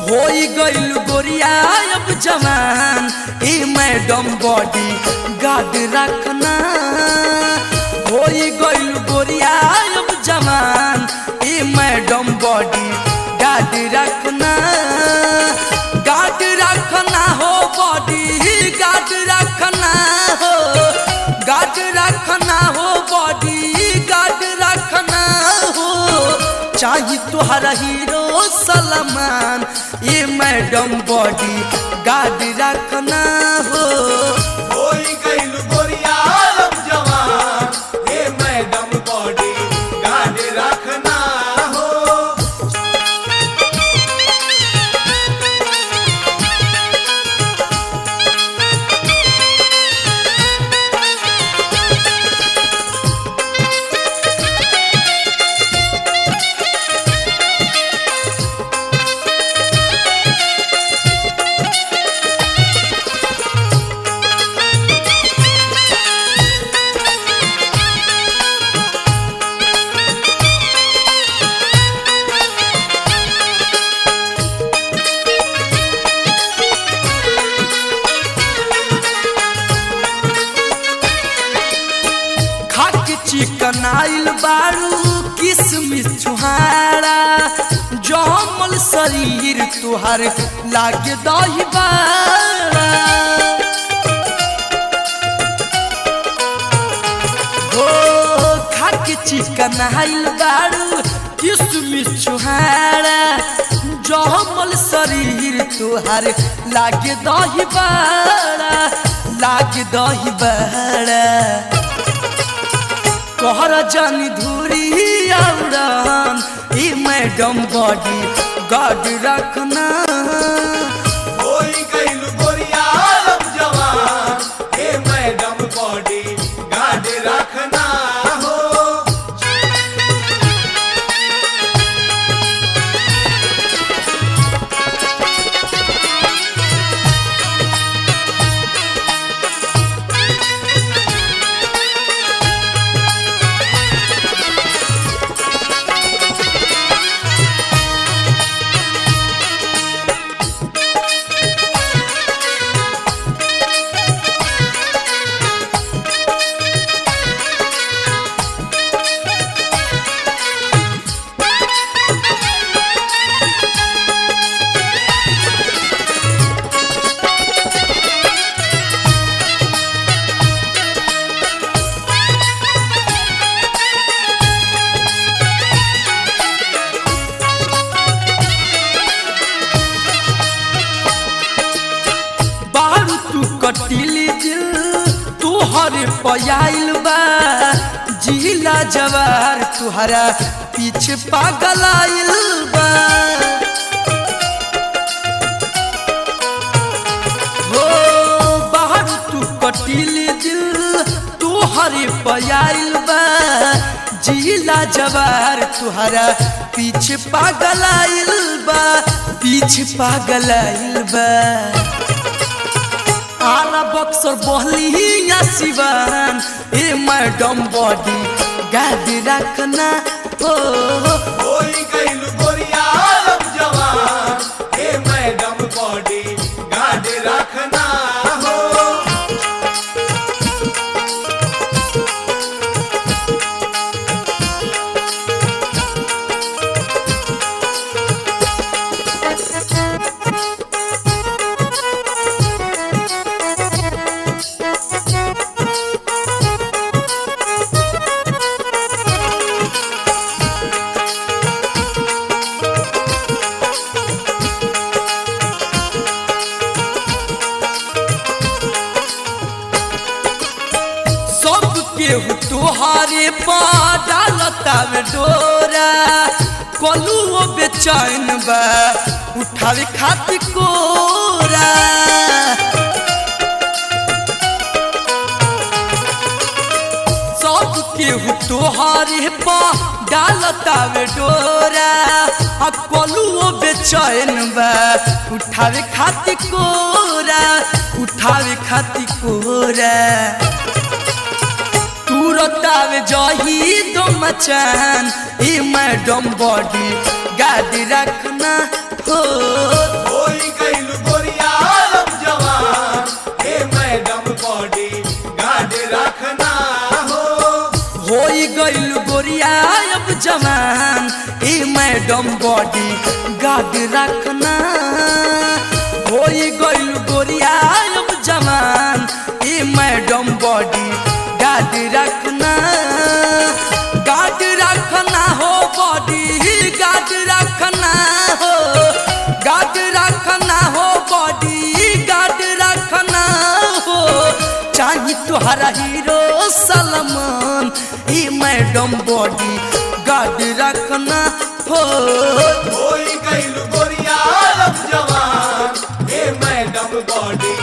होई गइल गोरिया अब जवान ए मैडम बॉडी गार्ड रखना होई गइल गोरिया अब जवान ए मैडम बॉडी गार्ड रखना गार्ड रखना हो बॉडी गार्ड रखना हो गार्ड रखना हो बॉडी गार्ड रखना हो चाही तुहरा हीरो सलमान ये मैडम बॉडी गार्ड रखना हो होई गइल गोरिया अब जवान हे मैडम बॉडी गार्ड रखना हो खाके चिकन आइल बारू किसमिस छुहारा जमल शरीर तुहार लागे दही बारा हो खाके चिकन आइल बारू किसमिस छुहारा जमल शरीर तुहार लागे दही बारा लागे दही बारा कहर जानी धूरी औरन ई मैडम बॉडी गार्ड रखना होई गइल गोरिया अब जवान हे मैडम बॉडी गार्ड रखना हो बारू तू कटिली दिल तुहरे पयाइल बा जिला जवार तुहरा पीछे पागल आइल बा हो बाहर तू कटिली दिल तुहरे पयाइल बा जिला जवार तुहरा पीछे पागल आइल बा पीछे पागल आइल बा आला बक्सर बहलिया सिवान ए मैडम बॉडी गाद रखना हो होई गइल गोरिया अब जवान हे मैडम बॉडी गार्ड रखना हो सब केहू तुहारे डालता में डोरा कलू बेचैन बा उठावे खातिर कोरा सब केहू तोहारे पा डालता में डोरा आ कलू बेचैन बा उठावे खातिर कोरा उठावे खातिर कोरा तुरतावे जही दो मचान ई मैडम बॉडी गाड़ी रखना हो मैडम बॉडी गार्ड रखना होई गइल गोरिया अब जवान ए मैडम बॉडी गार्ड रखना गार्ड रखना हो बॉडी गार्ड रखना हो गार्ड रखना हो बॉडी गार्ड रखना हो चाही तुहरा हीरो सलमान ई मैडम बॉडी गार्ड रखना हो होई गइल गोरिया अब जवान हे मैडम बॉडी